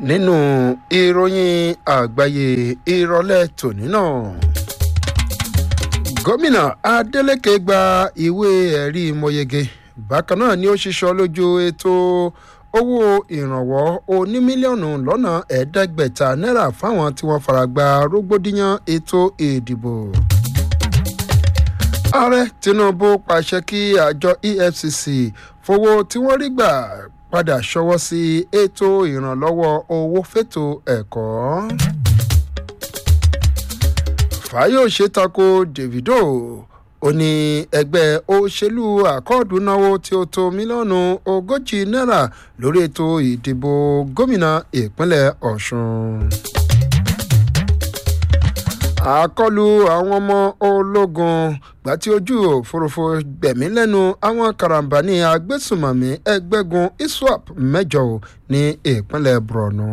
nínú ìròyìn àgbáyé ìrọ̀lẹ́ tòní náà gómìnà adeleke gba ìwé ẹ̀rí mọ̀yege bákan náà ni ó ṣiṣọ́ lójú ètò owó ìrànwọ́ oní mílíọ̀nù lọ́nà ẹ̀ẹ́dẹ́gbẹ̀ta náírà fáwọn tí wọ́n fara gba rògbòdìyàn ètò ìdìbò. ààrẹ tinubu pàṣẹ kí àjọ efcc fowó tí wọ́n rí gbà padà ṣọwọ́ sí ètò ìrànlọ́wọ́ owó fètò ẹ̀kọ́. fàyọ̀ṣe tako davido ó ní ẹgbẹ́ òṣèlú àkọọ́dù náwó tí ó tó mílíọ̀nù ogójì náírà lórí ètò ìdìbò gómìnà ìpínlẹ̀ ọ̀ṣun. àkọlù àwọn ọmọ ológun gbàtí ojú òfurufú gbẹ̀mí lẹ́nu àwọn karambani agbésùmọ̀mí ẹgbẹ́gun iswap mẹ́jọ ní ìpínlẹ̀ borno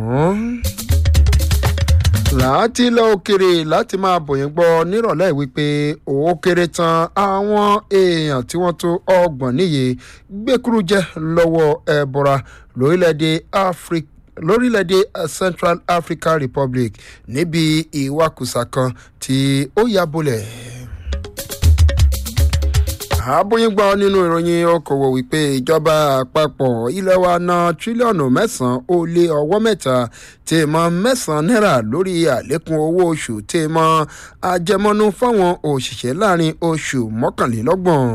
láti ilẹ̀ òkèrè láti máa bòyìn gbọ́ nírọ̀lẹ́ wípé ó kéré tán àwọn èèyàn tí wọ́n tó ọgbọ̀n níye gbẹ́kúrú jẹ́ lọ́wọ́ ẹ̀bọ̀ra lórílẹ̀‐èdè áfíríkà lórílẹ̀‐èdè central african republic níbi ìwakùsà kan tí ó ya bolẹ̀ àbóyíngbọ́ nínú ìròyìn okòwò wípé ìjọba àpapọ̀ ilé wa ná tírílíọ̀nù mẹ́sàn-án ó lé ọwọ́ mẹ́ta tí mọ mẹ́sàn-án náírà lórí àlékún owó oṣù tí mọ ajẹmọ́nú fáwọn òṣìṣẹ́ láàrin oṣù mọ́kànlélọ́gbọ̀n.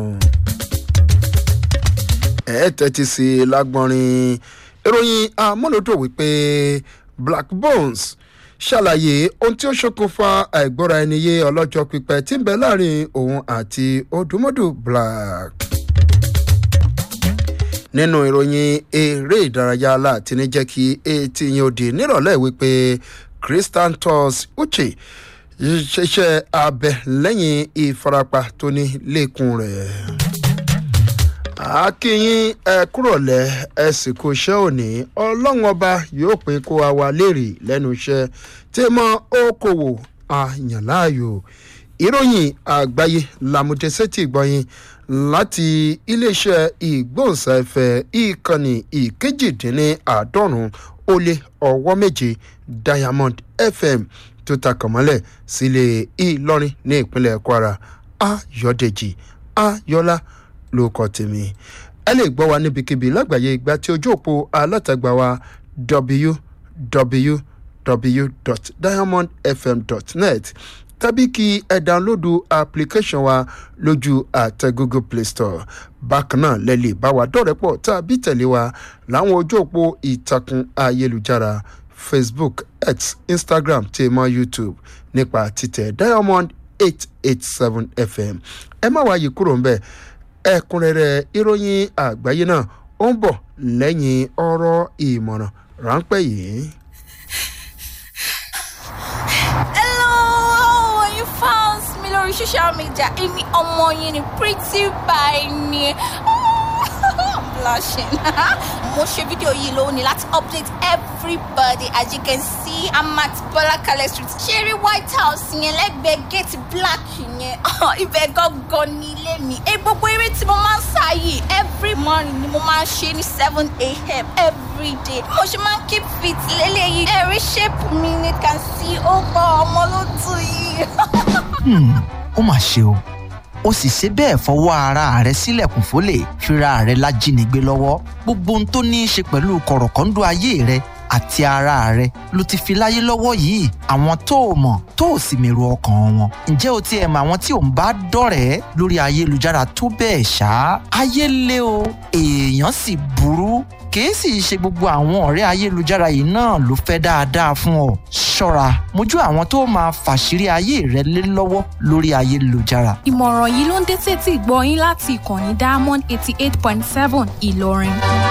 ẹ tẹ́tí sí i lágbọ́nrin ìròyìn amúlòdò wípé black bones ṣàlàyé ohun tí ó ṣokùnfà àìgbọ́ra ẹni yé ọlọ́jọ́ pípẹ́ tí ń bẹ láàrin òun àti odùmọ́dù black. nínú ìròyìn eré ìdárayá láti ní jẹ́ kí etí yín ó di nírọ̀lẹ́ wípé christian tos uche ṣiṣẹ́ abẹ lẹ́yìn ìfarapa tó ní lẹ́kùn rẹ̀ akínyìn ẹ kúrọ̀lẹ́ ẹ sì kó iṣẹ́ òní ọlọ́run ọba yóò pín kó wa wá léèrè lẹ́nu iṣẹ́ tí mọ okòwò àyànláàyò ìròyìn àgbáyé làmúdẹ́sẹ́tì gbọ́yìn láti iléeṣẹ́ ìgbóhùnsáfẹ́ ìkànnì ìkejìdínláàádọ́rùn ó lé ọwọ́ méje diamond fm tó takànmọ́lẹ̀ sílé ìlọrin ní ìpínlẹ̀ kwara ayọ̀dèjì ayọ̀lá ló kọ tèmi ẹ lè gbọ́ wa níbikíbi lágbàáyé ìgbà tí ojú òpó alátagbà wa www.diamondfm.net tàbí kí ẹ dánlódù application wa lójú àtẹ google play store bákan náà lẹ lè bá wa dọ̀rẹ́pọ̀ tàbí tẹ̀lé wa láwọn ojú òpó ìtàkùn ayélujára facebook x instagram tèmọ youtube nípa títẹ diamond eight eight seven fm ẹ má wáyé kúrò ń bẹ́ẹ̀ ẹ̀kúnrẹ́rẹ́ ìròyìn àgbáyé náà ó ń bọ̀ lẹ́yìn ọ̀rọ̀ ìmọ̀ràn ráńpẹ́ yìí. hello how you found me lórí social media èmi ọmọ yín ni pretty by ni i'm blushing mo ṣe fídíò yìí lónìí láti update everybody as you can see i'm at bọlákalẹ street ṣeré white house yẹn lẹ́gbẹ̀ẹ́ gate black yẹn ibẹ̀ gangan ní ilé mi ẹ gbogbo eré tí mo máa ń sá yìí every morning ni mo máa ń ṣe ní seven a.m. every day mo ṣe máa ń keep fit lélẹ́yìí ẹ̀rí shape mi ni can see ó gbọ́ ọmọ ló tù yìí. ó mà ṣe o ó sì ṣe bẹ́ẹ̀ fọwọ́ ara rẹ̀ sílẹ̀kùn fólè fira rẹ̀ lájínigbé lọ́wọ́ gbogbo ohun tó ní í ṣe pẹ̀lú kọ̀rọ̀kọ́ńdọ́ ayé rẹ̀ àti ara rẹ̀ ló ti fi láyé lọ́wọ́ yìí àwọn tó o mọ̀ tó o sì mèrò ọkàn wọn ǹjẹ́ o ti ẹ̀ mọ àwọn tí ò ń bá dọ̀rẹ́ lórí ayélujára tó bẹ́ẹ̀ ṣá ayé lé o èèyàn sì burú kìí sì ṣe gbogbo àwọn ọ̀rẹ́ ayélujára yìí náà ló fẹ́ dáadáa fún ọ ṣọ́ra mójú àwọn tó máa fàṣírí ayé rẹ lé lọ́wọ́ lórí ayélujára. ìmọ̀ràn yìí ló ń dé tètè gbọ́ yín láti ìkànnì diamond eighty eight point seven ìlọrin.